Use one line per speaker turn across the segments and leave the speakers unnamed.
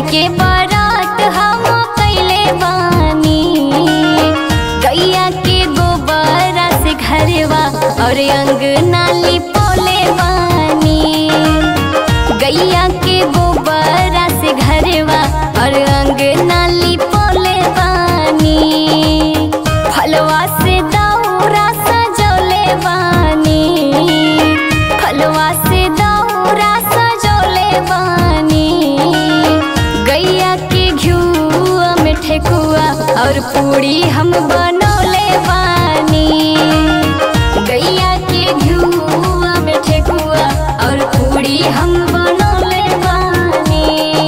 के बारात हम कैले बानी गैया के गोबरा से घरवा और अंगना लिपोले बानी गैया के गोबरा से घरवा और अंगना लिपोले बानी फलवा से दौरा सजोले बानी फलवा से दौरा सजोले बानी गैया के घिउआ में ठेकुआ और पूड़ी हम बनौले बानी गैया के घिउआ में ठेकुआ और पूड़ी हम बनौले बानी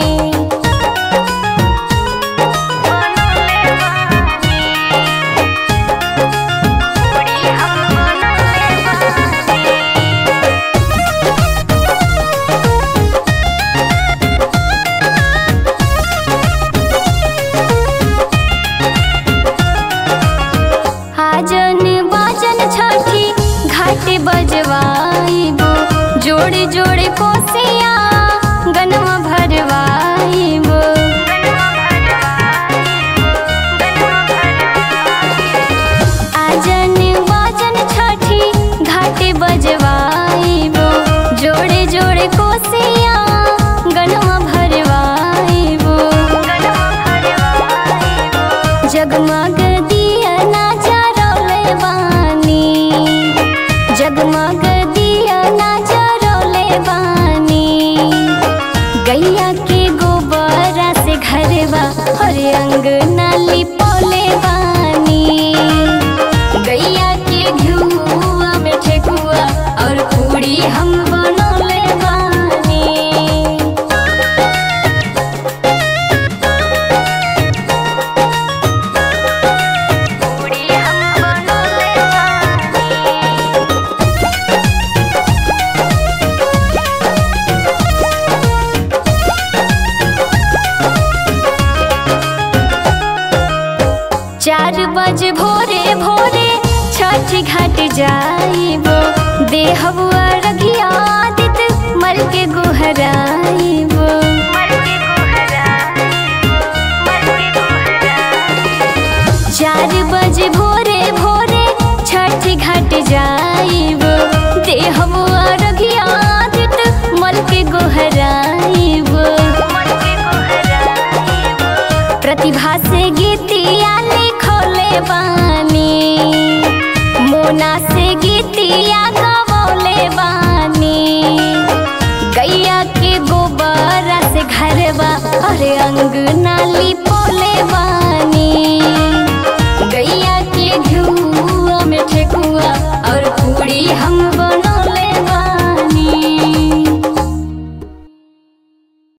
आजन बाजन छठी घाट बजवाइबो जोड़े जोड़े कोसिया गनवा भरवाइबो आजन बाजन छठी घाट बजवाइबो जोड़े जोड़े कोसिया गनवा भरवाइबो जगमग दिया ना जरौले बानी जगमग दिया ना जरौले बानी गैया के गोबरा से घरवा और अंगना लिपोले बानी गैया के घिउआ में ठेकुआ और पूड़ी हम बनौले बानी पूड़ी हम बनौले बानी चार बज भोरे भोरे छठ घाट जाइबो देहबु अरघिया दित मल के गोहराइबो चार बज भोरे भोरे छठ घाट जाइबो देहबु अरघिया दित मल के गोहराइबो प्रतिभा